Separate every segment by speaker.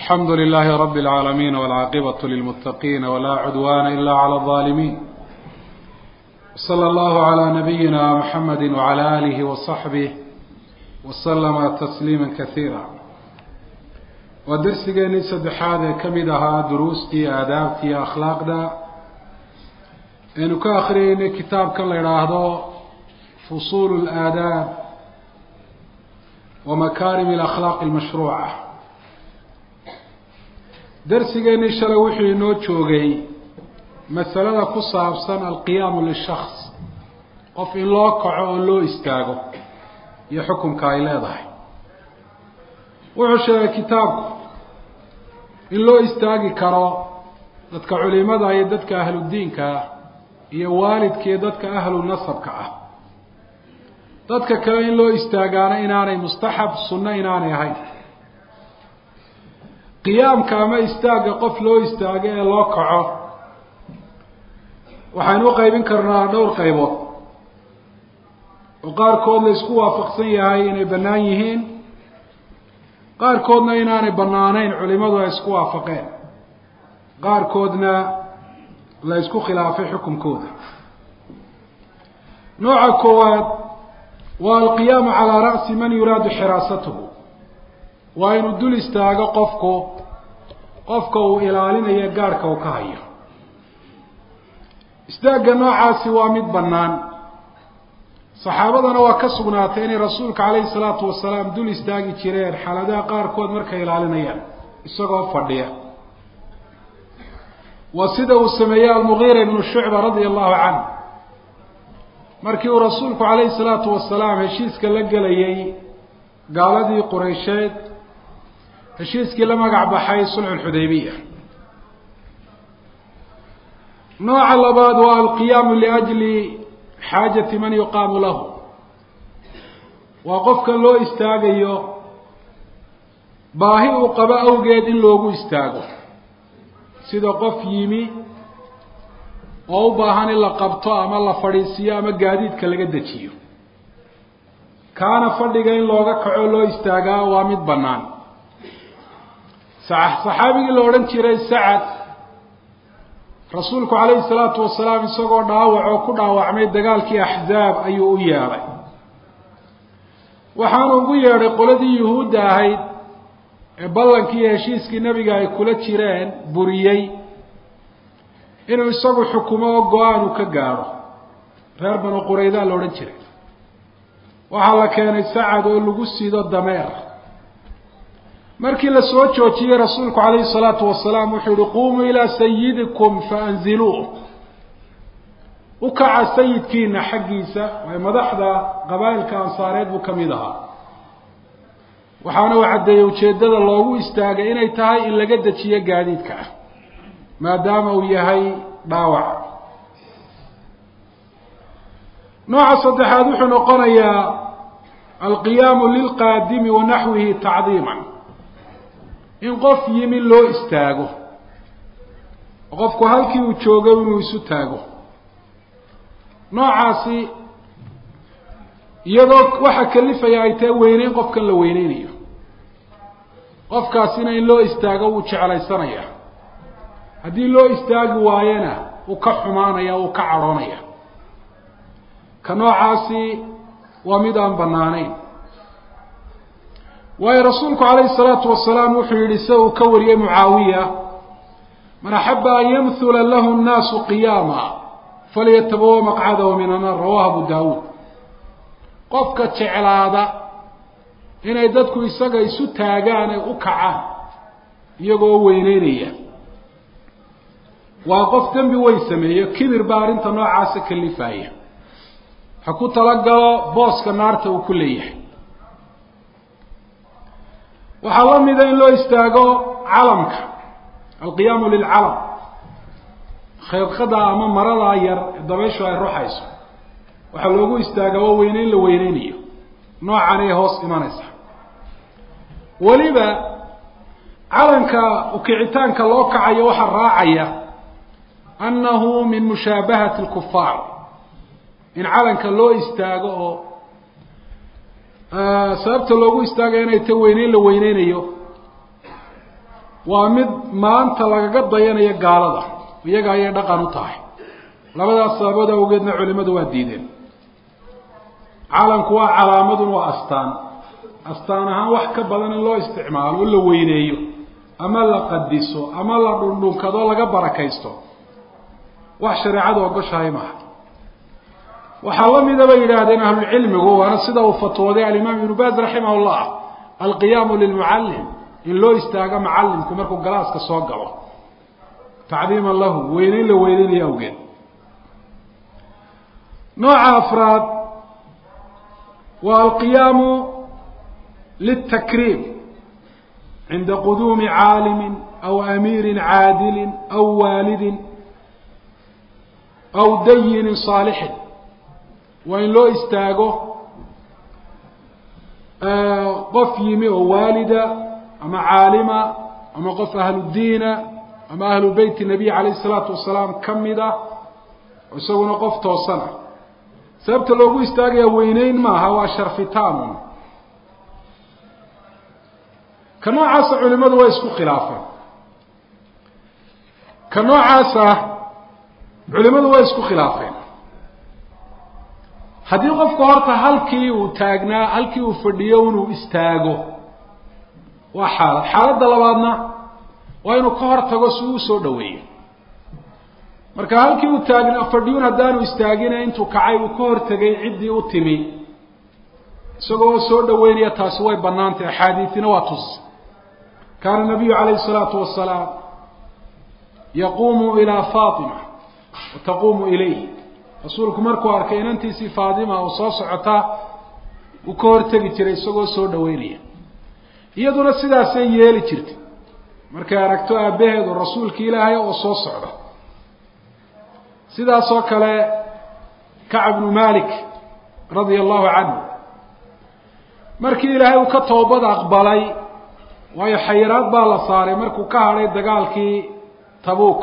Speaker 1: الحمد لله رب العالمين والعاقبة للمتقين ولا عدوان إلا على الظالمين صلى الله على نبينا محمد وعلى آله وصحبه وسلم تسليما كثيرا ودرسigeenii saddexaad ee ka mid ahaa duruustii aadaabtii akhlaaqda aynu ka akriyeynay kitaabkan la idhaahdo fusuul اlaadaab wa makaarim اlakhlaaq اlmashruuca darsigeenii shalay wuxuu inoo joogay masalada ku saabsan alqiyaamu lishaks qof in loo kaco oo loo istaago iyo xukunka ay leedahay wuxuu sheegay kitaabku in loo istaagi karo dadka culimada iyo dadka ahludiinka ah iyo waalidka iyo dadka ahlu nasabka ah dadka kale in loo istaagaana inaanay mustaxab sunno inaanay ahayn qiyaamka ama istaagga qof loo istaago ee loo kaco waxaynu u qaybin karnaa dhowr qaybood oo qaarkood la isku waafaqsan yahay inay bannaan yihiin qaarkoodna inaanay bannaanayn culimadu ay isku waafaqeen qaarkoodna la isku khilaafay xukunkooda nooca koowaad waa alqiyaamu calaa ra'si man yuraadu xiraasatuhu waa inuu dul istaago qofku qofka uu ilaalinayo gaadhka uu ka hayo istaagga noocaasi waa mid bannaan saxaabadana waa ka sugnaatay inay rasuulka calayhi salaatu wasalaam dul istaagi jireen xaaladaha qaarkood markay ilaalinayaan isagoo fadhiya waa sida uu sameeyey almugiira ibnu shucba radia allahu canh markii uu rasuulku calayhi salaatu wasalaam heshiiska la gelayay gaaladii qureysheed heshiiskii la magac baxay sulxu lxudaybiya nooca labaad waa alqiyaamu liajli xaajati man yuqaamu lahu waa qofka loo istaagayo baahi uu qabo awgeed in loogu istaago sida qof yimi oo u baahan in la qabto ama la fadhiisiiyo ama gaadiidka laga dejiyo kaana fadhiga in looga kaco loo istaagaa waa mid bannaan saxaabigii la odhan jiray sacad rasuulku calayhi salaatu wasalaam isagoo dhaawac oo ku dhaawacmay dagaalkii axzaab ayuu u yeedhay waxaanu ugu yeedhay qoladii yuhuudda ahayd ee ballankii iyo heshiiskii nebiga ay kula jireen buriyey inuu isagu xukumo oo go-aan uu ka gaadho reer banu quraydaa la odhan jiray waxaa la keenay sacad oo lagu sido dameer markii la soo joojiyey rasuulku calayhi salaatu wasalaam wuxuu yihi qumuu ilaa sayidikum faanziluuh u kaca sayidkiina xaggiisa waayo madaxda qabaa'ilka ansaareed buu ka mid ahaa waxaana uu caddeeyey ujeeddada loogu istaagay inay tahay in laga dejiyo gaadiidka ah maadaama uu yahay dhaawac nooca saddexaad wuxuu noqonayaa alqiyaamu lilqaadimi wa naxwihi tacdiiman in qof yimi loo istaago qofku halkii uu joogo inuu isu taago noocaasi iyadoo waxa kalifaya ay tahay weyneyn qofkan la weyneynayo qofkaasina in loo istaago wuu jeclaysanaya haddii loo istaagi waayana wuu ka xumaanaya wuu ka cadhoonaya ka noocaasi waa mid aan bannaanayn waayo rasuulku calayhi salaatu wasalaam wuxuu yihi sida uu ka wariyey mucaawiya man axaba an yamhula lahu nnaasu qiyaama falyatabawa maqcadahu min annaar rawahu abu daawuud qofka jeclaada inay dadku isaga isu taagaan ay u kacaan iyagoo weyneynaya waa qof dembi weyn sameeyo kibir baa arrinta noocaasa kalifaya ha ku talagalo booska naarta uu ku leeyahay waxaa la mida in loo istaago calamka alqiyaamu lilcalam khayrqada ama maradaa yar dabayshu ay ruxayso waxaa loogu istaagaa waa weyneyn la weyneynayo noocan ay hoos imanaysa weliba calanka ukicitaanka loo kacayo waxaa raacaya annahu min mushaabahati lkufaar in calanka loo istaago oo sababta loogu istaagaya inay ta weyneyn la weyneynayo waa mid maanta lagaga dayanayo gaalada iyaga ayay dhaqan u tahay labadaas sababood awgeedna culimadu waa diideen calanku waa calaamadun waa astaan astaan ahaan wax ka badan in loo isticmaalo o la weyneeyo ama la qadiso ama la dhundhunkado laga barakaysto wax shareecadu ogoshahay maaha waxaa la mida bay yidhaahdeen ahlulcilmigu waana sida uu fatwooday alimaam ibnu baaz raximah llah alqiyaamu lilmucallim in loo istaago macallimku markuu galaaska soo galo tacdiiman lahu weyneyn la weyneynayo awgeed nooca afraad waa alqiyaamu litakriim cinda quduumi caalimin aw amiirin caadilin aw waalidin aw dayinin saalixin waa in loo istaago qof yimi oo waalida ama caalima ama qof ahludiina ama ahlu beyt nabiy calayh isalaatu wasalaam ka mid ah oo isaguna qof toosan ah sababta loogu istaagaya weyneyn maaha waa sharfitaanun ka noocaasa culimadu waa isku khilaafeen ka noocaasa culimadu waa isku khilaafeen haddii qofku horta halkii uu taagnaa halkii uu fadhiyo inuu istaago waa xaalad xaaladda labaadna waa inuu ka hor tago si uu usoo dhaweeyo marka halkii uu taagna fadhiyun haddaanu istaagina intuu kacay uu ka hortegay ciddii u timi isagoo soo dhaweynaya taasi way banaantay axaadiisina waa tus kaana nabiyu calayhi salaatu wasalaam yaquumu ilaa faatima wa taquumu ilayh rasuulku markuu arkay inantiisii faatima oo soo socotaa uu ka hortegi jiray isagoo soo dhaweynaya iyaduna sidaasay yeeli jirtay markay aragto aabbaheedu rasuulka ilaahay oo soo socda sidaas oo kale kacb bnu malik radia allahu canhu markii ilaahay uu ka toobad aqbalay waayo xayiraad baa la saaray markuu ka hadhay dagaalkii tabuuk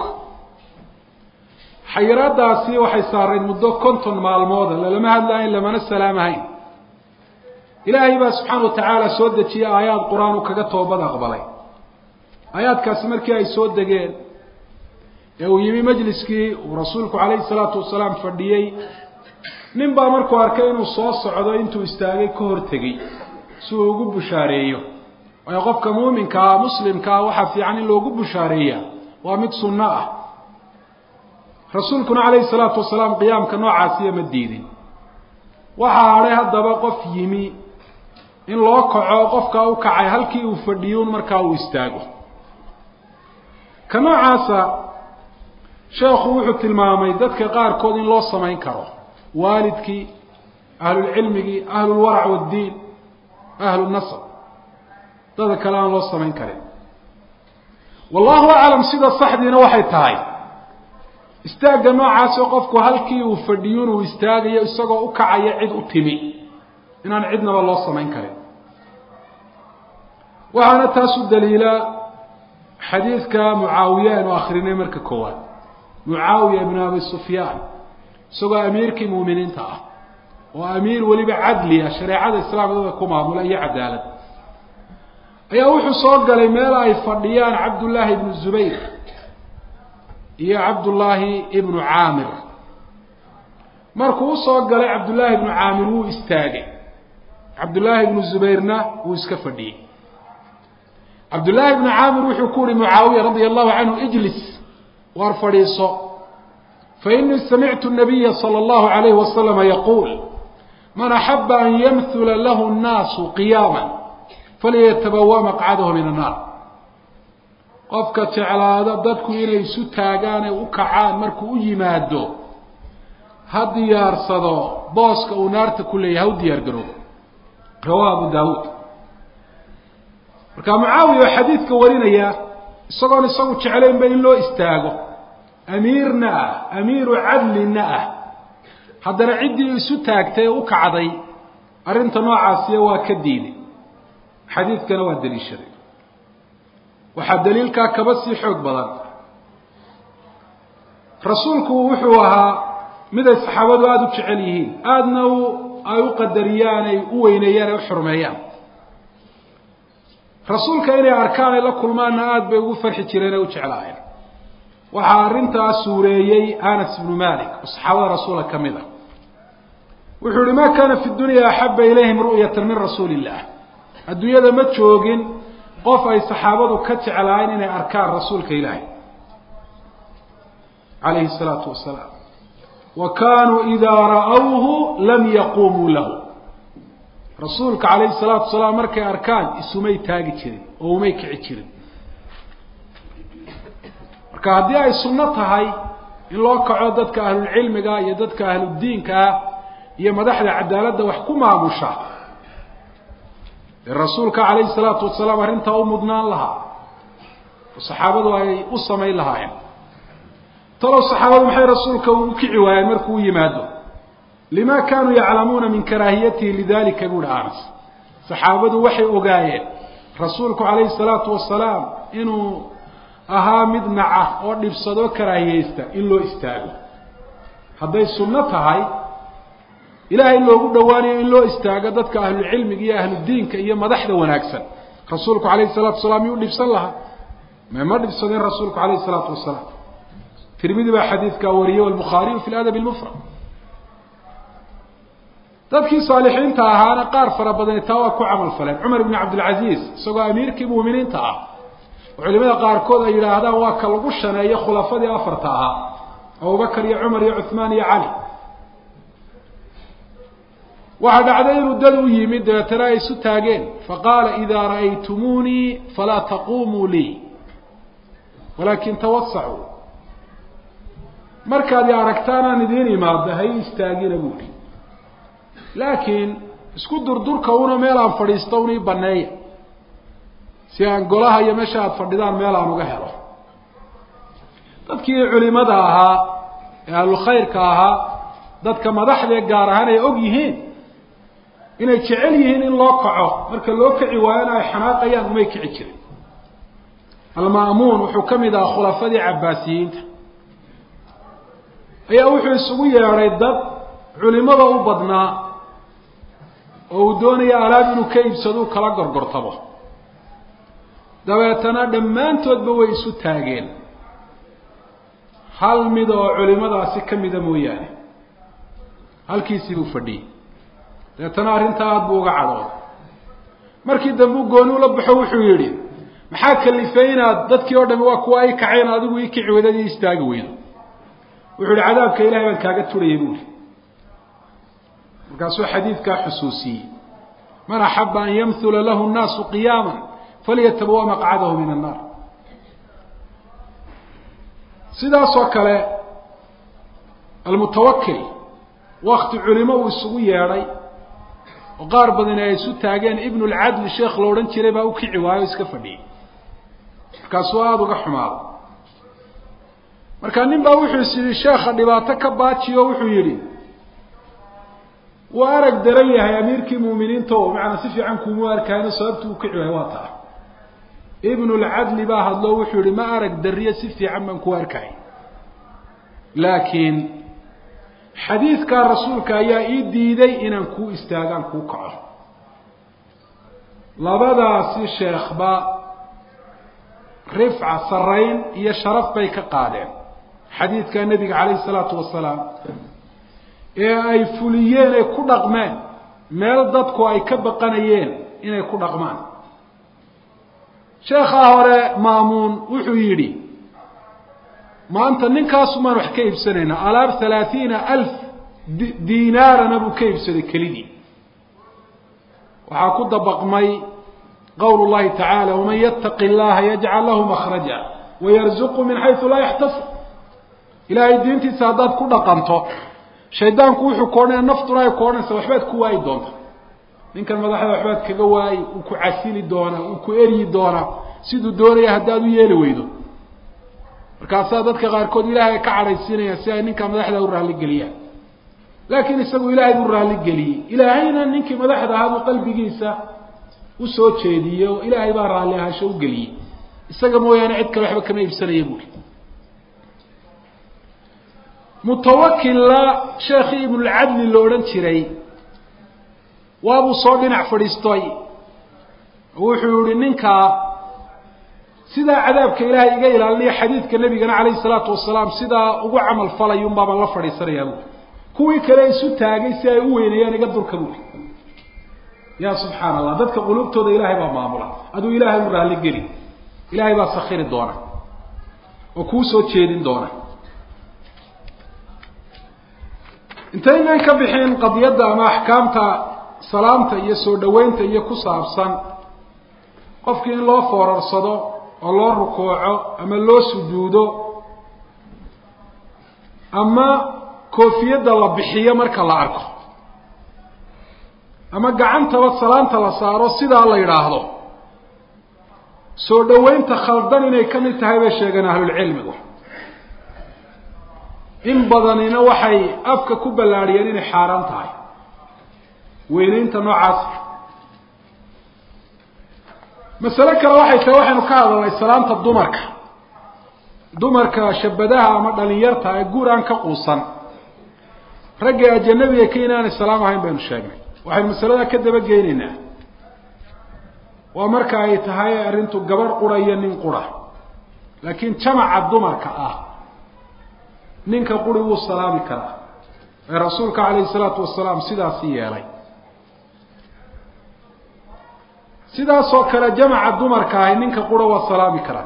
Speaker 1: xayiraadaasi waxay saarayd muddo konton maalmooda lalama hadlahayn lamana salaamahayn ilaahay baa subxaana watacaala soo dejiyey aayaad qur-aan uu kaga toobad aqbalay aayaadkaasi markii ay soo degeen ee uu yimi majliskii uu rasuulku calayhi salaatu wasalaam fadhiyey nin baa markuu arkay inuu soo socdo intuu istaagay ka hortegey si uu ugu bushaareeyo waayo qofka muuminka ah muslimka ah waxaa fiican in loogu bushaareeya waa mid sunno ah rasuulkuna calayhi salaatu wasalaam qiyaamka noocaasiya ma diidin waxaa hadhay haddaba qof yimi in loo kaco qofkaa u kacay halkii uu fadhiyuun markaa uu istaago ka noocaasa sheekhu wuxuu tilmaamay dadka qaarkood in loo samayn karo waalidkii ahlulcilmigii ahlulwarac waddiin ahlunasab dada kale aan loo samayn karin wallahu aclam sida saxdiina waxay tahay istaagga noocaasoo qofku halkii uu fadhiyun uu istaagayo isagoo u kacaya cid u timi inaan cidnaba loo samayn karin waxaana taas u daliila xadiidka mucaawiye aynu akrinay marka koowaad mucaawiya ibnu abi sufyaan isagoo amiirkii muuminiinta ah oo amiir weliba cadli ah shareecada islaamkada ku maamula iyo cadaalad ayaa wuxuu soo galay meel ay fadhiyaan cabdullaahi ibnu zubayr iyo cabdullaahi ibnu caamir markuu usoo galay cabdullaahi ibnu caamir wuu istaagay cabdullaahi ibnu zubayrna wuu iska fadhiyey cabdullaahi ibnu caamir wuxuu ku uhi mucaawiya radia allahu canhu ijlis waar fadhiiso fainii samictu nabiya sala allahu alayhi wasalama yaquul man axaba an yamhula lahu nnaasu qiyaama falyatabawa maqcadahu min annaar qofka jeclaada dadku inay isu taagaan ee u kacaan markuu u yimaado ha diyaarsado booska uu naarta ku leeyahay ha u diyaar garoobo rawaa abu daawuud marka mucaawiya oo xadiidka warinaya isagoon isagu jeclaynba in loo istaago amiirna ah amiiru cadlina ah haddana ciddii isu taagtay ee u kacday arrinta noocaasiya waa ka diiday xadiidkana waa daliishaday waxaa daliilkaa kaba sii xoog badan rasuulku wuxuu ahaa mid ay saxaabadu aada u jecel yihiin aadna u ay u qadariyaan ay u weyneeyaan ay u xurmeeyaan rasuulka inay arkaan ay la kulmaanna aada bay ugu farxi jireen ee u jeclaayeen waxaa arrintaas suureeyey anas ibnu malik oo saxaabada rasuula ka mid a wuxuu yihi ma kaana fi dunya axaba ilayhim ru'yatan min rasuuli illah adduunyada ma joogin qof ay saxaabadu ka jeclaayeen inay arkaan rasuulka ilaahay calayhi salaatu wasalaam wa kaanuu idaa ra'awhu lam yaqumuu lahu rasuulka calayhi salaatu wasalaam markay arkaan isumay taagi jirin oo umay kici jirin marka haddii ay sunno tahay in loo kaco dadka ahlulcilmiga iyo dadka ahludiinka ah iyo madaxda cadaaladda wax ku maamusha dee rasuulka calayhi salaatu wasalaam arrintaa u mudnaan lahaa oo saxaabadu ay u samayn lahaayeen talow saxaabadu maxay rasuulka ugu kici waayeen markuu u yimaado lima kaanuu yaclamuuna min karaahiyatihi lidalika buuhi anas saxaabadu waxay ogaayeen rasuulku calayhi salaatu wasalaam inuu ahaa mid naca oo dhibsadoo karaahiyeysta in loo istaago hadday sunno tahay ilaahay loogu dhowaanayo in loo istaago dadka ahlucilmiga iyo ahludiinka iyo madaxda wanaagsan rasuulku calayhi salatu wasalaam yuu dhibsan lahaa mema dhibsadeen rasuulku calayhi salaatu wasalaam tirmidi baa xadiidkaa wariyey albukhaariyu fi ladabi lmufrad dadkii saalixiinta ahaana qaar fara badani taa waa ku camal faleen cumar ibn cabdilcaziiz isagoo amiirkii muuminiinta ah oo culimada qaarkood ay yidhaahdaan waa ka lagu shaneeyo khulafadii afarta ahaa abubakar iyo cumar iyo cuhmaan iyo cali waxaa dhacday inuu dad u yimid dabeetana ay isu taageen faqaala idaa ra'aytumuunii falaa taqumuu lii walaakin tawasacuu markaad i aragtaan aan idiin imaada hay istaagina buuli laakiin isku durdurka una meel aan fadhiisto un ii baneeya si aan golaha iyo meesha aada fadhidaan meel aan uga helo dadkii culimada ahaa ee ahlulkhayrka ahaa dadka madaxdee gaar ahaan ay og yihiin inay jecel yihiin in loo kaco marka loo kici waayona ay xanaaqayaan umay kici jirin alma'muun wuxuu ka mid ahaa khulafadii cabbaasiyiinta ayaa wuxuu isugu yeedhay dad culimada u badnaa oo uu doonaya alaab inuu ka iibsado u kala gorgortabo dabeetana dhammaantoodba way isu taageen hal mid oo culimadaasi ka mida mooyaane halkiisii buu fadhiyey dabeetana arrintaa aada buu uga cadhooday markii dambe u gooni ula baxo wuxuu yidhi maxaa kalifay inaad dadkii oo dhami waa kuwa ay kaceen adigu ii kici weydad ii istaagi weydo wuxuu yihi cadaabka ilahay baan kaaga turayay buuli markaasuu xadiidkaa xusuusiyey man axaba an yamhula lahu nnaasu qiyaama falyatabawa maqcadahu min annaar sidaasoo kale almutawakil wakti culimo uu isugu yeedhay oo qaar badani ay isu taageen ibnu lcadli sheekh la odhan jiray baa u kici waayo o iska fadhiyey markaasuu aada uga xumaado markaa nin baa wuxuu is yidhi sheekha dhibaato ka baajiyo wuxuu yidhi wuu arag daran yahay amiirkii muuminiinta o macnaa si fiican kuumu arkayno sababtu u kici waayo waa taa ibnu lcadli baa hadlo wuxuu yihi ma arag dariyo si fiican baan ku arkay laakiin xadiidkaa rasuulka ayaa ii diiday inaan kuu istaagaan kuu kaco labadaasi sheekhba rifca sarayn iyo sharaf bay ka qaadeen xadiidka nebiga calayhi isalaatu wasalaam ee ay fuliyeen ay ku dhaqmeen meel dadku ay ka baqanayeen inay ku dhaqmaan sheekhaa hore maamuun wuxuu yidhi maanta ninkaasumaan wax ka iibsanaynaa alaab halaathiina alf diinaarana buu ka iibsaday kelidii waxaa ku dabaqmay qowl llahi tacaala waman yattaqi llaha yajcal lahu makhraja wayarzuqu min xaysu laa yaxtasib ilaahay diintiisa haddaad ku dhaqanto shaydaanku wuxuu ku odhanaya naftuna ay ku odhanaysa waxbaad ku waayi doonta ninkan madaxda waxbaad kaga waayi uu ku casili doonaa uu ku eryi doonaa siduu doonaya haddaad u yeeli weydo markaasaa dadka qaarkood ilaahay ka cadhaysiinayaan si ay ninkaa madaxda u raalligeliyaan laakiin isagu ilaahay buu raalligeliyey ilaahayna ninkii madaxda ahaa buu qalbigiisa usoo jeediyey oo ilaahay baa raalli ahaansho u geliyey isaga mooyaane cid kale waxba kama iibsanaya buuri mutawakilla sheekhii ibnulcadli la odhan jiray waabuu soo dhinac fadhiistay wuxuu yihi ninkaa sidaa cadaabka ilaahay iga ilaaliniya xadiidka nabigana calayhi salaatu wasalaam sidaa ugu camal falayun baabaan la fadhiisanayaa buui kuwii kale isu taagay si ay u weyneeyaan iga durka buui ya subxaana allah dadka quluubtooda ilaahay baa maamula aduu ilaahay u raalli geli ilaahay baa sakiri doona oo kuu soo jeedin doona intaynan ka bixin qadiyadda ama axkaamta salaamta iyo soo dhaweynta iyo ku saabsan qofkii in loo foorarsado oo loo rukuuco ama loo sujuudo ama koofiyadda la bixiyo marka la arko ama gacantaba salaanta la saaro sidaa la yidhaahdo soo dhaweynta khaldan inay ka mid tahay bay sheegeen ahlulcilmigu in badanina waxay afka ku ballaadhiyeen inay xaaraan tahay weyneynta noocaas masale kale waxay tahay waxaynu ka hadalnay salaanta dumarka dumarka shabadaha ama dhalinyarta ee guur aan ka quusan ragga ajanabiga ka inaanay salaam ahayn baynu sheegnay waxaynu masaladaa ka daba geynaynaa waa marka ay tahay arrintu gabadh qura iyo nin qura laakiin jamaca dumarka ah ninka quri wuu salaami karaa ee rasuulka calayhi salaatu wasalaam sidaasi yeelay sidaasoo kale jamaca dumarka ahi ninka qura waa salaami karaa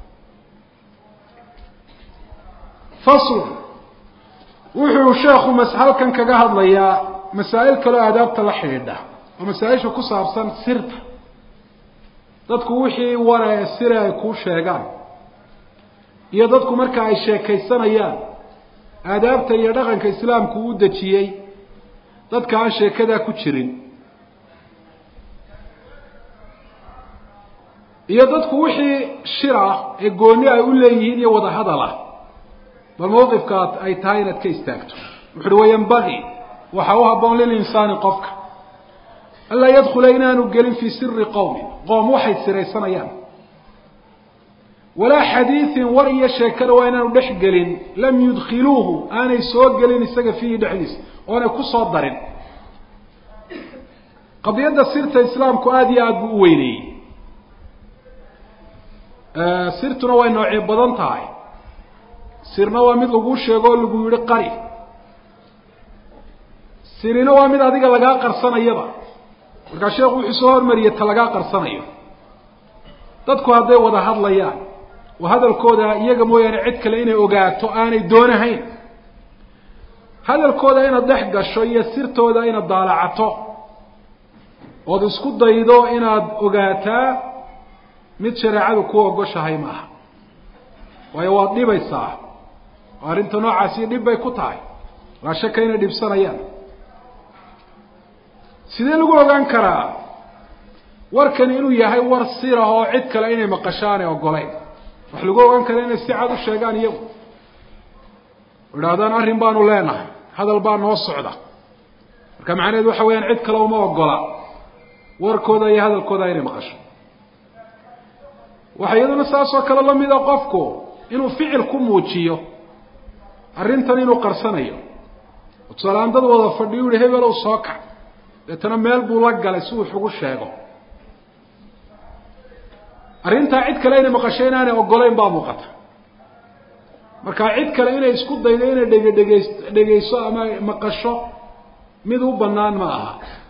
Speaker 1: fasl wuxuu sheekhu mas halkan kaga hadlayaa masaa'il kaleo aadaabta la xidhiidha oo masaa-isha ku saabsan sirta dadku wixii ware ee sire ay kuu sheegaan iyo dadku marka ay sheekaysanayaan aadaabta iyo dhaqanka islaamku u dejiyey dadka aan sheekadaa ku jirin iyo dadku wixii shir ah ee gooni ay u leeyihiin iyo wada hadal ah bal mawqifka ay tahay inaad ka istaagto wuxu uhi wayanbagii waxaa u haboon lilinsaani qofka anlaa yadkula inaanu gelin fii siri qowmin qoom waxay siraysanayaan walaa xadiiin war iyo sheekada waa inaanu dhex gelin lam yudkiluuhu aanay soo gelin isaga fiihi dhexdiisa oonay ku soo darin qadiyadda sirta islaamku aada iyo aada buu u weyneeyey sirtuna way noocyo badan tahay sirna waa mid laguu sheego oo lagu yihi qari sirina waa mid adiga lagaa qarsanayaba markaa sheekhu wuxuu soo hormariyey ta lagaa qarsanayo dadku hadday wada hadlayaan oo hadalkooda iyaga mooyaane cid kale inay ogaato aanay doonahayn hadalkooda inaad dhex gasho iyo sirtooda inaad daalacato ood isku daydo inaad ogaataa mid shareecadu ku ogoshahay maaha waayo waad dhibaysaa oo arrinta noocaasi dhib bay ku tahay laa shaka inay dhibsanayaan sidee lagu ogaan karaa warkani inuu yahay war sirah oo cid kale inay maqasho aanay ogolayn wax lagu ogaan kara inay si cad u sheegaan iyagu idhahdaan arrin baanu leenahay hadal baa noo socda marka macnaheedu waxa weyaan cid kale uma ogola warkooda iyo hadalkooda inay maqasho waxa iyaduna saasoo kale lamida qofku inuu ficil ku muujiyo arrintan inuu qarsanayo tusaaleaan dad wada fadhiyo yihi hebelow soo kac deetana meel buu la galay si uu ugu sheego arrintaa cid kale inay maqasho inaanay ogolayn baa muuqata marka cid kale inay isku daydo inay dhege dhegeys dhegeyso ama maqasho mid u banaan ma aha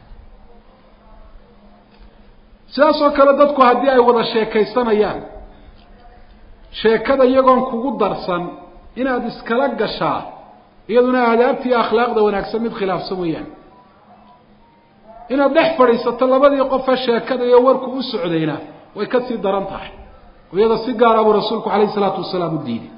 Speaker 1: sidaas oo kale dadku haddii ay wada sheekaysanayaan sheekada iyagoon kugu darsan inaad iskala gashaa iyaduna aadaabta iyo akhlaaqda wanaagsan mid khilaafsan weeyaan inaad dhex fadhiisato labadii qofe sheekada iyo warku u socdayna way ka sii daran tahay oo iyada si gaara buu rasuulku calayhi isalaatu wasalaam u diiday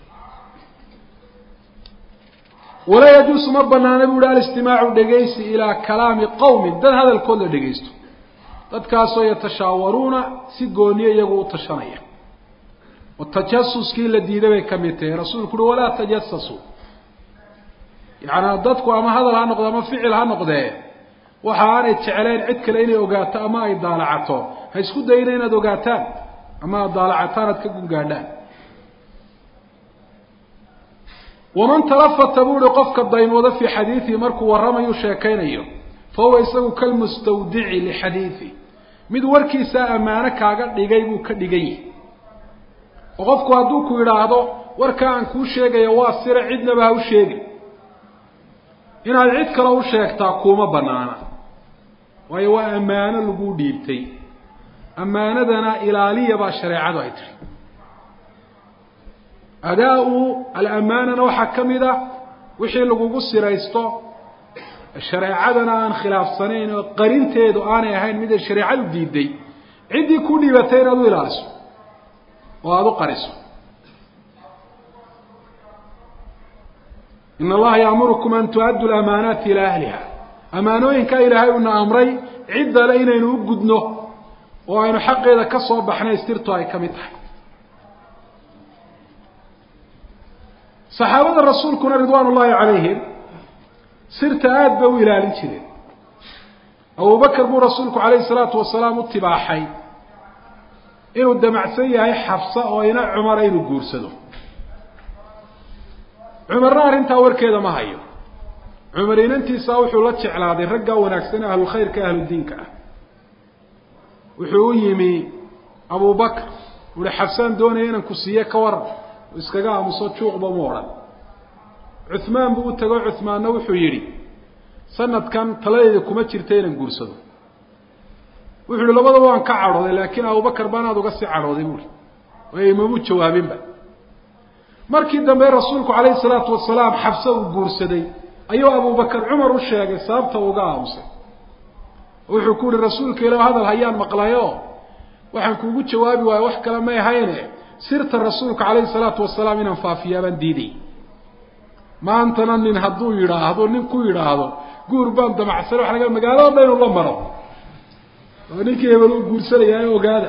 Speaker 1: walaa yajuusu ma banaana bu uhi alistimaacu dhegaysi ilaa kalaami qowmin dad hadalkood la dhegaysto dadkaasoo yatashaawaruuna si gooniye iyagu u tashanaya oo tajasuskii la diiday bay ka mid tahay rasuulku uhi walaa tajasasuu yaani dadku ama hadal ha noqdo ama ficil ha noqdee waxa aanay jeclayn cid kale inay ogaato ama ay daalacato ha isku dayna inaad ogaataan ama aad daalacataan aad ka gungaadhaan waman talafata bu uhi qofka daymooda fii xadiidihi markuu warramayu sheekaynayo fa huwa isagu kalmustawdici lixadiidi mid warkiisa ammaano kaaga dhigay buu ka dhigan yahay oo qofku hadduu ku yidhaahdo warka aan kuu sheegaya waa sire cidnaba ha u sheegin inaad cid kale u sheegtaa kuuma banaana waayo waa ammaano laguu dhiibtay ammaanadana ilaaliya baa shareecadu ay tiri adaa-u alamaanana waxaa ka mid a wixii lagugu siraysto shareecadana aan khilaafsanayn oo qarinteedu aanay ahayn mid ay shareecadu diiday ciddii ku dhiibatay inaad u ilaaliso oo aada u qariso in allaha yaamurukum an tu-addu lamaanaati ilaa ahliha amaanooyinkaa ilaahay uuna amray ciddale inaynu u gudno oo aynu xaqeeda ka soo baxnay stirtu ay ka mid tahay saxaabada rasuulkuna ridwaan ullahi calayhim sirta aada bay u ilaalin jireen abubakar buu rasuulku calayhi salaatu wasalaam u tibaaxay inuu damacsan yahay xafsa oo ina cumara inuu guursado cumarna arrintaa warkeeda ma hayo cumar inantiisa wuxuu la jeclaaday raggaa wanaagsan ahlulkhayrka ahludiinka ah wuxuu u yimi abubakr uhi xafsaan doonaya inaan ku siiye ka waran iskaga aamuso juuqba mu odhan cuhmaan buu u tago cuhmaanna wuxuu yidhi sanadkan taladeyda kuma jirta inaan guursado wuxuu yihi labadaba waan ka cadhooday laakiin abubakar baanaad uga sii cadhooday buui waayo imamuu jawaabinba markii dambe rasuulku calayhi salaatu wasalaam xabse uu guursaday ayuu abubakar cumar u sheegay sababta uga aamusay wuxuu ku yihi rasuulka ilah hadal hayaan maqlayo waxaan kuugu jawaabi waayo wax kale may ahayne sirta rasuulka calayhi salaatu wasalaam inaan faafiyaa baan diiday maantana nin hadduu yidhaahdo nin ku yidhaahdo guur baan damacsan waxa laga magaalada dhan inu la maro oo ninkii hebel uu guursanaya ogaada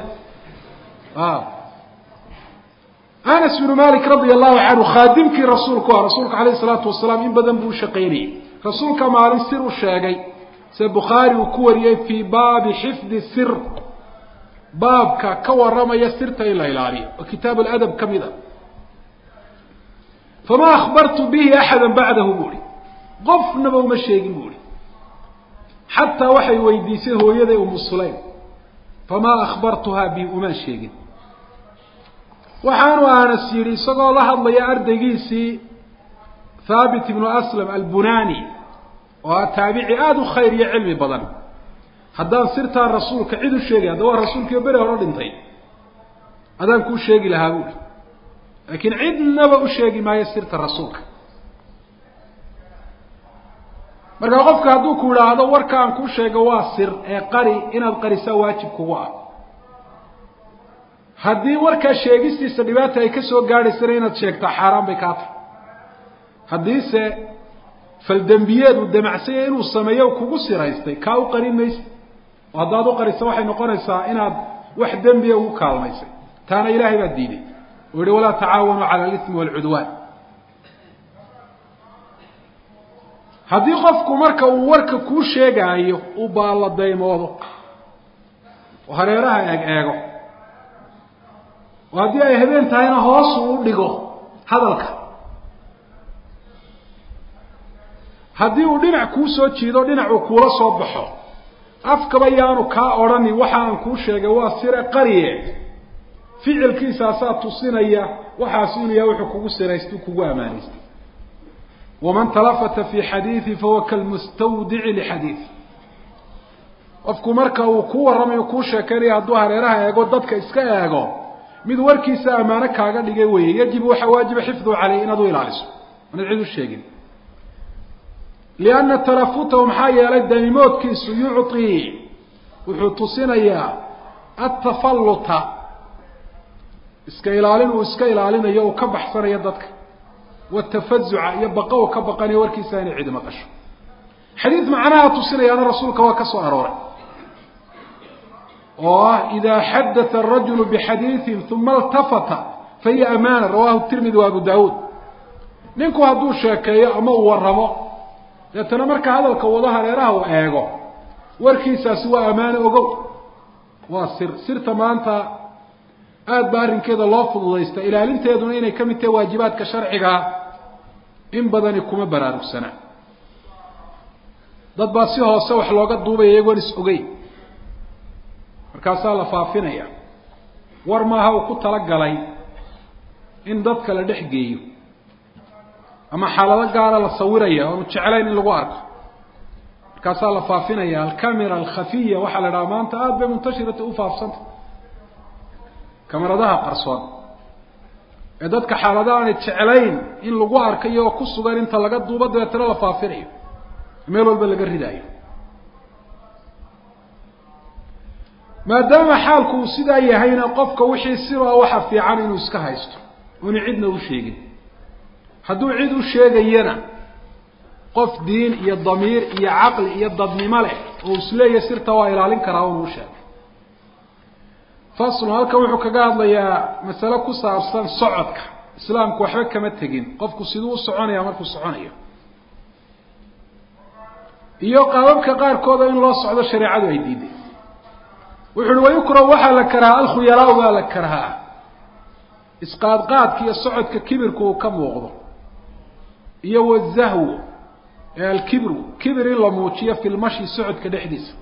Speaker 1: anas bnu malik radia allahu canhu khaadimkii rasuulku ah rasuulka calayhi salaatu wasalaam in badan buu ushaqaynayay rasuulka maalin sir u sheegay se bukhaari uu ku wariyey fii baabi xifdi sir baabka ka warramaya sirta in la ilaaliyo oo kitaab aladab ka mid a fama akhbartu bihi axada bacdahu bu uhi qofnaba uma sheegin bu uhi xataa waxay weydiisay hooyaday umu sulaym famaa akhbartuhaa bi umaan sheegin waxaanu anas yidhi isagoo la hadlaya ardaygiisii thaabit ibnu aslam albunani oo a taabici aada u khayr iyo cilmi badan haddaan sirtaa rasuulka cid u sheegay hadda waa rasuulkiio beri hore dhintay adaan kuu sheegi lahaa buuhi laakiin cidnaba u sheegi maayo sirta rasuulka markaa qofka hadduu ku idhaahdo warka aan kuu sheego waa sir ee qari inaad qarisaa waajib kugu ah haddii warkaa sheegistiisa dhibaata ay ka soo gaadhaysana inaad sheegtaa xaaraan bay kaa tahay haddiise faldembiyeed uu damacsanya inuu sameeyo kugu siraystay kaa u qarin maysa oo haddaad u qarisa waxay noqonaysaa inaad wax dembiya ugu kaalmaysay taana ilaahay baa diiday oo yihi walaa tacaawanuu cala alismi waalcudwaan haddii qofku marka uu warka kuu sheegaayo uu baalladaymoodo oo hareeraha eeg eego oo haddii ay habeen tahayna hoosu u dhigo hadalka haddii uu dhinac kuu soo jiido dhinacuu kuula soo baxo afkaba yaanu kaa odhanin waxa aan kuu sheegay waa sire qariye ficilkiisaasaa tusinaya waxaas inuu yahay wuxuu kugu siraystay kugu amaanaystay waman talafata fi xadiidi fahuwa kalmustawdici lixadiidi qofku marka uu ku warramayo kuu sheekaynayo hadduu hareeraha eego dadka iska eego mid warkiisa ammaano kaaga dhigay weeye yajibu waxaa waajiba xifduhu caleyh inaad u ilaaliso inaad cid u sheegin lianna talafutahu maxaa yeelay danimoodkiisu yucطii wuxuu tusinayaa atafalluta iska ilaalin uu iska ilaalinayo uu ka baxsanayo dadka watafazuca iyo baqa uu ka baqanayo warkiisa inay cidi maqasho xadiid macnaha tusinayaana rasuulka waa ka soo arooray oo ah ida xadatha arajulu bixadiiثin uma اltafata fahiya amaana rawahu tirmidi wa abu dawuud ninku hadduu sheekeeyo ama uu waramo deetana marka hadalka wado hareeraha uu eego warkiisaasi waa amaano ogow waa sir sirta maanta aada ba arrinkeeda loo fududaysta ilaalinteeduna inay ka mid tahay waajibaadka sharcigaa in badani kuma baraarugsana dad baa si hoose wax looga duubaya iyagoon is ogeyn markaasaa la faafinaya war maaha uu ku talagalay in dadka la dhex geeyo ama xaalado gaara la sawiraya oonu jeclayn in lagu arko markaasaa la faafinaya alcamera alkhafiya waxaa la dhaha maanta aada bay muntashirata u faafsanta kamaradaha qarsoon ee dadka xaalada aanay jeclayn in lagu arko iyagoo ku sugan inta laga duubo dabeetana la faafinayo meel walba laga ridaayo maadaama xaalku uu sidaa yahayna qofka wixii siba waxa fiican inuu iska haysto oonu cidna u sheegin hadduu cid u sheegayana qof diin iyo damiir iyo caqli iyo dadnimo leh oo isleeya sirta waa ilaalin karaa unu u sheegay faslun halkan wuxuu kaga hadlayaa masale ku saabsan socodka islaamku waxba kama tegin qofku siduu u soconaya markuu soconayo iyo qaababka qaarkooda in loo socdo shareecadu ay diiday wuxu uhi wayukrahu waxaa la karahaa alkhuyalaa baa la karahaa isqaadqaadka iyo socodka kibirku uu ka muuqdo iyo wazahwu ee alkibru kibir in la muujiyo fi lmashi socodka dhexdiisa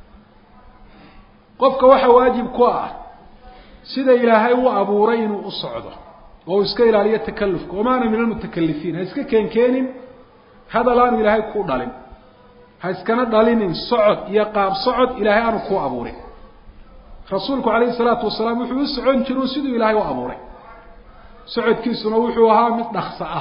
Speaker 1: qofka waxaa waajib ku ah sida ilaahay u abuuray inuu u socdo oo uu iska ilaaliyo takalufka wamaana min almutakalifiin ha iska keenkeenin hadal aanu ilaahay kuu dhalin ha iskana dhalinin socod iyo qaab socod ilaahay aanu kuu abuurin rasuulku calayhi salaatu wasalaam wuxuu u socon jiru siduu ilaahay u abuuray socodkiisuna wuxuu ahaa mid dhaksa ah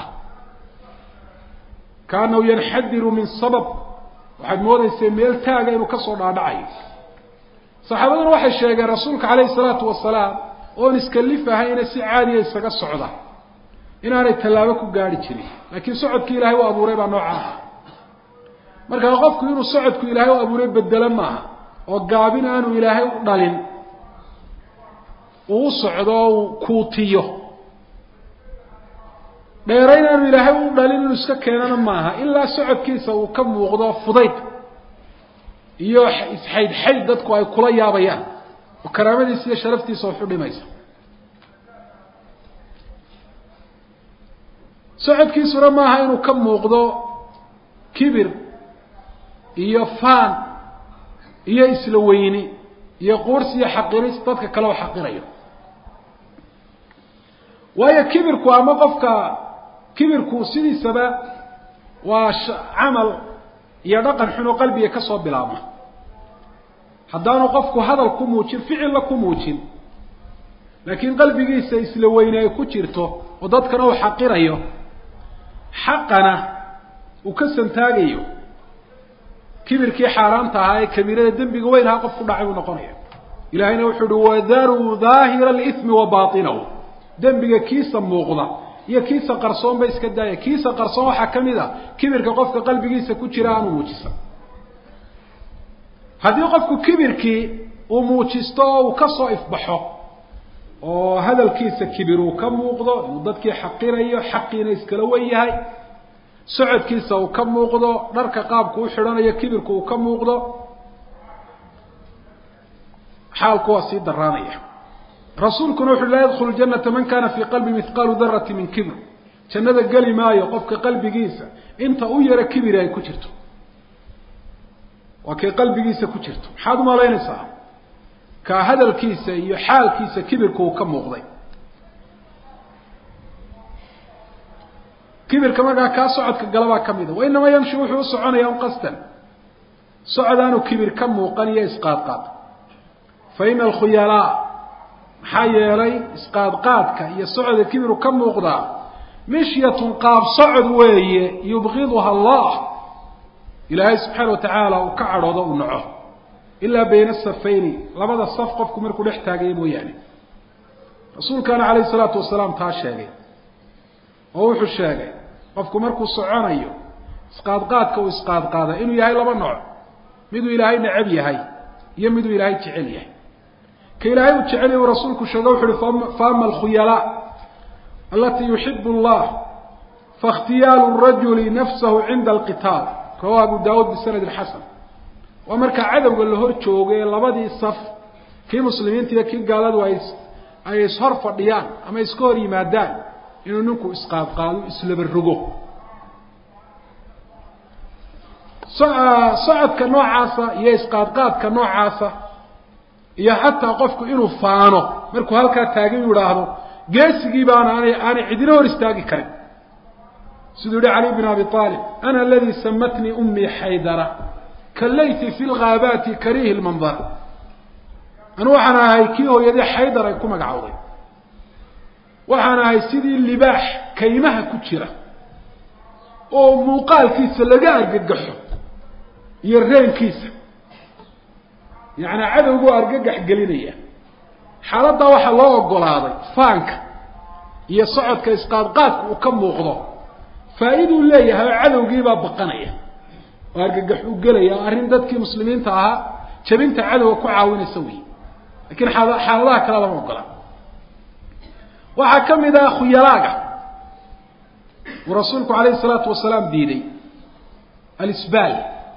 Speaker 1: kaanahu yanxadiru min sabab waxaad moodaysay meel taaga inuu kasoo dhaadhacayo saxaabaduna waxay sheegeen rasuulka calayhi salaatu wasalaam oon iskalif ahayna si caadiya isaga socda inaanay tallaabo ku gaari jirin laakiin socodkii ilaahay u abuuray baa nooca ah markaa qofku inuu socodku ilaahay u abuuray bedelo maaha oo gaabin aanu ilaahay u dhalin uu u socdo oo uu kuutiyo dheerayn aanu ilaahay u dhalin inuu iska keenana maaha ilaa socodkiisa uu ka muuqdo fudayd iyo isxaydxayd dadku ay kula yaabayaan oo karaamadiisa iyo sharaftiisa waxu dhimaysa socodkiisuna maaha inuu ka muuqdo kibir iyo faan iyo isla weyni iyo quursi iyo xaqiris dadka kale oo xaqirayo waayo kibirku ama qofka kibirku sidiisaba waa camal iyo dhaqan xun oo qalbiga ka soo bilaabma haddaanu qofku hadal ku muujin ficilla ku muujin laakiin qalbigiisa isla weyne ay ku jirto oo dadkana uu xaqirayo xaqana uu ka santaagayo kibirkii xaaraanta ahaa ee kabiirada dembiga weyn ahaa qof ku dhacay buu noqonaya ilahayna wuxuu uhi wadaruu daahira alithmi wa baatinahu dembiga kiisa muuqda iyo kiisa qarsoon ba iska daaya kiisa qarsoon waxaa ka mid a kibirka qofka qalbigiisa ku jira aanu muujisan haddii qofku kibirkii uu muujisto oo uu kasoo ifbaxo oo hadalkiisa kibir uu ka muuqdo inuu dadkii xaqirayo xaqiina iskala wen yahay socodkiisa uu ka muuqdo dharka qaabku u xidhanayo kibirku uu ka muuqdo xaalku waa sii daraanaya rasuulkuna wuxu laa yadkhulu janata man kana fii qalbi mihqaalu darati min kibr jannada geli maayo qofka qalbigiisa inta u yaro kibiri ay ku jirto waa kay qalbigiisa ku jirto maxaad umalaynaysaa kaa hadalkiisa iyo xaalkiisa kibirku uu ka muuqday kibirka markaa kaa socodka galabaa ka mida wa inamaa yamshi wuxuu u soconaya un qasdan socod aanu kibir ka muuqan iyo isqaadqaad fa ina alkhuyalaa maxaa yeelay isqaadqaadka iyo socodka kibiru ka muuqdaa mishyatun qaab socod weeye yubqiduha allah ilaahay subxaana wa tacaala uu ka cadhoodo uu naco ilaa bayna safayni labada saf qofku markuu dhex taagaya mooyaane rasuulkaana calayhi salaatu wasalaam taa sheegay oo wuxuu sheegay qofku markuu soconayo isqaadqaadka uu isqaadqaada inuu yahay laba nooc miduu ilaahay necab yahay iyo miduu ilaahay jecel yahay ka ilaahay uu jecel yahy uu rasuulku sheege wuxu uhi faama alkhuyalaa alatii yuxibu allah fakhtiyaalu rajuli nafsahu cinda alqitaal rawahu abu daawuud bisanadin xasan waa markaa cadowga la hor joogo ee labadii saf kii muslimiinta iyo kii gaaladu ay ay ishor fadhiyaan ama iska hor yimaadaan inuu ninku isqaadqaado islaba rogo socodka noocaasa iyo isqaadqaadka noocaasa iyo xataa qofku inuu faano markuu halkaa taagan inu idhaahdo geesigii baana aanay aanay cidina hor istaagi karin siduu yihi cali bn abi aalib ana aladii samatnii umii xaydara kalayti fi lghaabaati kariihi lmandara anu waxaan ahay kii hooyadii xaydar ay ku magacowday waxaan ahay sidii libaax kaymaha ku jira oo muuqaalkiisa laga argagaxo iyo reenkiisa yacnaa cadowgu argagax gelinaya xaaladdaa waxaa loo ogolaaday faanka iyo socodka isqaadqaadka uu ka muuqdo faa-iduu leeyahay oo cadowgiibaa baqanaya oo argagax u gelaya oo arrin dadkii muslimiinta ahaa jabinta cadowga ku caawinaysa wey lakiin xaal xaaladaha kale lama ogola waxaa ka mid ah khuyalaaga uu rasuulku calayhi salaatu wasalaam diiday alisbaal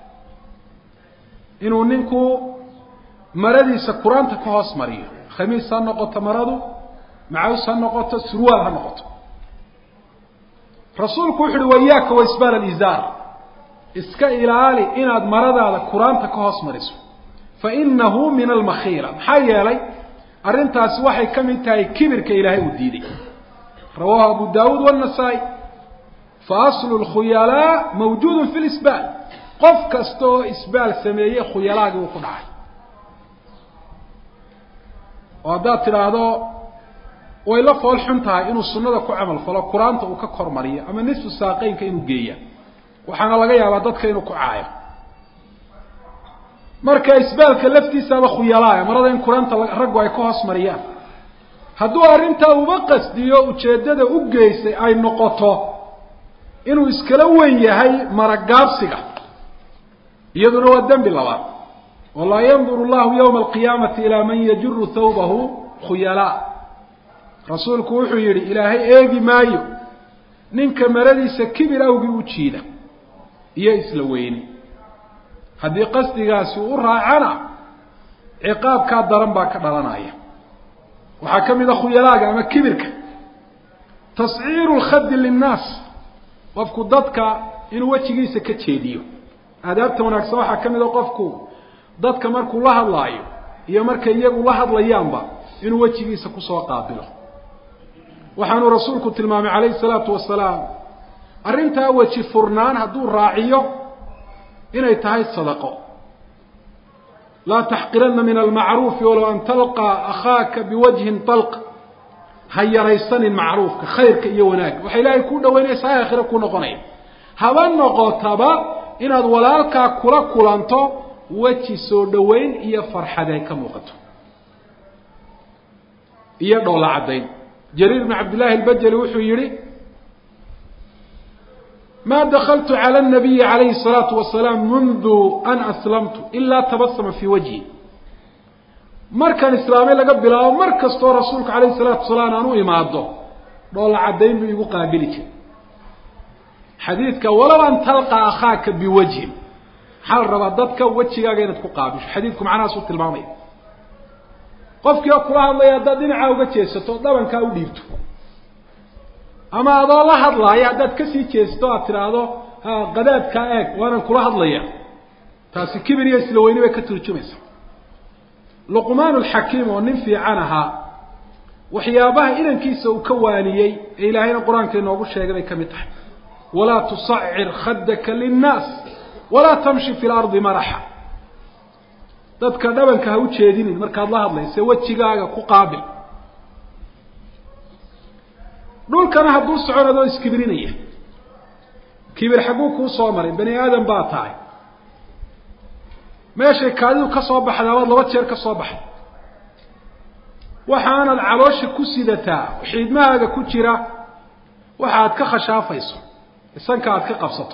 Speaker 1: inuu ninku maradiisa qur-aanta ka hoos mariyo khamiis ha noqoto maradu macaws ha noqoto surwaal ha noqoto rasuulku wuxu uhi wayaaka wa isbaal alizaar iska ilaali inaad maradaada qur-aanta ka hoos mariso fa inahu min almakhiila maxaa yeelay arrintaasi waxay ka mid tahay kibirka ilaahay uu diiday rawaahu abu daawuud wannasaa'i fa aslu lkhuyalaa mawjuudun fi lisbaal qof kasta oo isbaal sameeyey khuyalaagii uu ku dhacay oo haddaad tidhaahdo way la fool xun tahay inuu sunnada ku camal falo qur-aanta uu ka kormariyo ama nisfu saaqeynka inuu geeya waxaana laga yaabaa dadka inuu ku caayo marka isbaalka laftiisaaba khuyalaaya marada in qur-aanta raggu ay ka hoos mariyaan hadduu arrintaa uba qasdiyo ujeeddada u geysay ay noqoto inuu iskala wen yahay maragaabsiga iyaduna waa dembi labaad walaa yanduru llahu yawma alqiyaamati ilaa man yajuru thawbahu khuyalaa rasuulku wuxuu yidhi ilaahay eegi maayo ninka maradiisa kibir awgii u jiida iyo isla weyni haddii qasdigaasi u raacana ciqaabkaa daran baa ka dhalanaya waxaa ka mid a khuyalaaga ama kibirka tasciiru lkhadi linnaas qofku dadka inuu wejigiisa ka jeediyo aadaabta wanaagsan waxaa ka mid a qofku dadka markuu la hadlaayo iyo markay iyagu la hadlayaanba inuu wejigiisa kusoo qaabilo waxaanuu rasuulku tilmaamay calayhi salaatu wasalaam arrintaa weji furnaan hadduu raaciyo inay tahay sadaqo laa taxqiranna min almacruufi walow an talqaa akhaaka biwajhin talq ha yaraysanin macruufka khayrka iyo wanaagga waxay ilaahay kuu dhaweynaysaa aakhiro ku noqonaya haba noqotaba inaad walaalkaa kula kulanto weji soo dhoweyn iyo farxad ay ka muuqato iyo dhoola caddayn jariir bn cabdillahi albajali wuxuu yihi ma dakltu calى الnabiyi عalayhi الsalaatu wasalaam mundu an aslamtu ilaa tabasama fii wajhi markaan islaamay laga bilaabo mar kastoo rasuulka alayh الsalaatu wasalaam aan u imaado dhoola caddayn buu igu qaabili jiray xadiidka walow an talqa akhaaka biwajhin maxaa la rabaa dadka wejigaaga inaad ku qaabisho xadiidku macnahaasuu tilmaamaya qofkii oo kula hadlaya haddaad dhinacaa uga jeesato dhabankaa u dhiibto ama adoo la hadlaaya haddaad kasii jeesto aad tidhaahdo qadaadkaa eeg waanan kula hadlaya taasi kibir iyo isla weyni bay ka turjumaysa luqmaan alxakiim oo nin fiican ahaa waxyaabaha inankiisa uu ka waaniyey ee ilaahayna qur-aanka inoogu sheegay bay ka mid tahay walaa tusacir khadaka linnaas walaa tamshi fi lardi maraxa dadka dhabanka ha u jeedinin markaad la hadlayse wejigaaga ku qaabil dhulkana hadduu socon adoo iskibrinaya kibir xagguu kuu soo maray bani aadam baa tahay meeshay kaadidu ka soo baxdaa waad laba jeer ka soo baxday waxaanad caloosha ku sidataa xiidmahaaga ku jira waxa aad ka khashaafayso isanka aad ka qabsato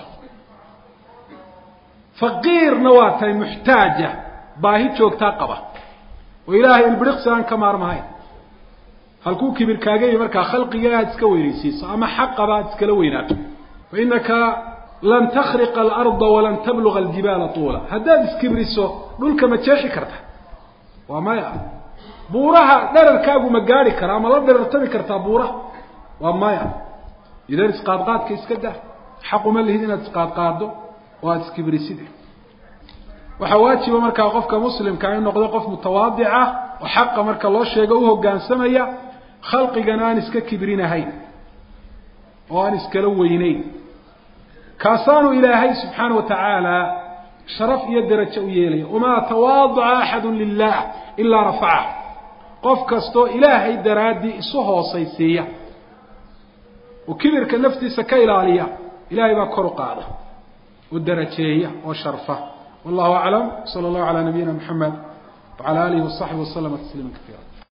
Speaker 1: faqiirna waa tahay muxtaaja baahi joogtaa qaba oo ilaahay ilbiriqsi aan ka maarmahayn halkuu kibir kaaga yihi markaa khalqiga aad iska weynaysiiso ama xaqaba aad iskala weynaato fa inaka lan takriqa alarda walan tabluga aljibaala tuula haddaad iskibriso dhulka ma jeexi karta waa maya buuraha dherarkaagu ma gaari kara ama la dherartami kartaa buuraha waa maya idan isqaadqaadka iska dah xaquma lihid inaad isqaadqaado oo aada iskibrisid waxaa waajiba markaa qofka muslimka in noqdo qof mutawaadic ah oo xaqa marka loo sheego u hoggaansamaya khalqigana aan iska kibrinahayn oo aan iskala weyneyn kaasaanu ilaahay subxaana wa tacaala sharaf iyo derajo u yeelaya wamaa tawaadaca axadu lilah ilaa rafacah qof kastoo ilaahay daraaddii isu hoosaysiiya oo kibirka naftiisa ka ilaaliya ilahay baa kor u qaada oo darajeeya oo sharfa wallahu aclam sala allahu calaa nabiyina moxamed wacala alihi wasaxbi waslama tasliima kaiira